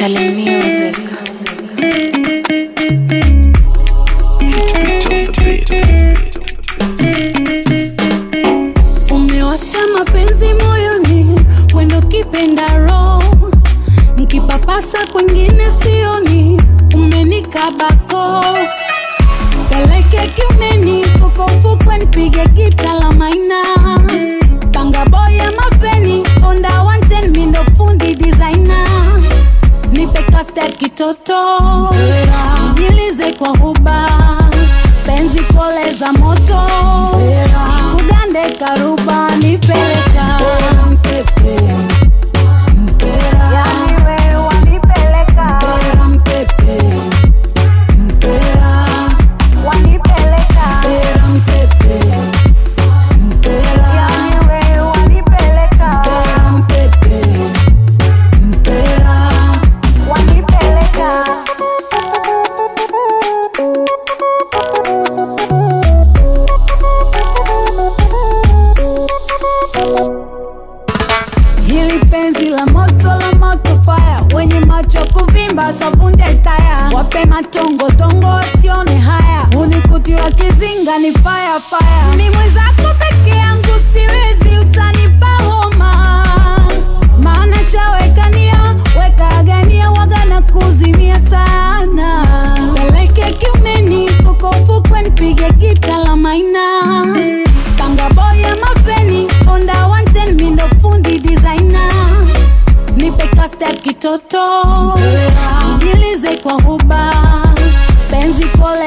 Telling music. umewasha mapenzi moyoni wendo kipenda roho nkipapasa kwengine sioni umenikabako peleke kiumeni kokofukwe nipige gita la maina bangaboya mafeni onda wanten mindo fundi designer nipe kaste kitoto nijilize kwa huba penzi pole za moto nikugande karuba nipeleka Yani wewe wanipeleka. Wanipeleka. Yani wewe wanipeleka. Wanipeleka. Hili penzi la moto la moto fire, wenye macho kuvimba tavunja taya, wape matongo tongo wasione haya, unikuti wa kizinga ni fire fire, ni mwenzako peke yangu siwezi, utanipa homa, maana shawekania weka agania waga na kuzimia sana, peleke kiumeni koko ufukwe nipige gita la maina Panga boya mafeni Honda 110 mindo fundi designer Nipe kaste ya kitoto Nijilize kwa huba Penzi pole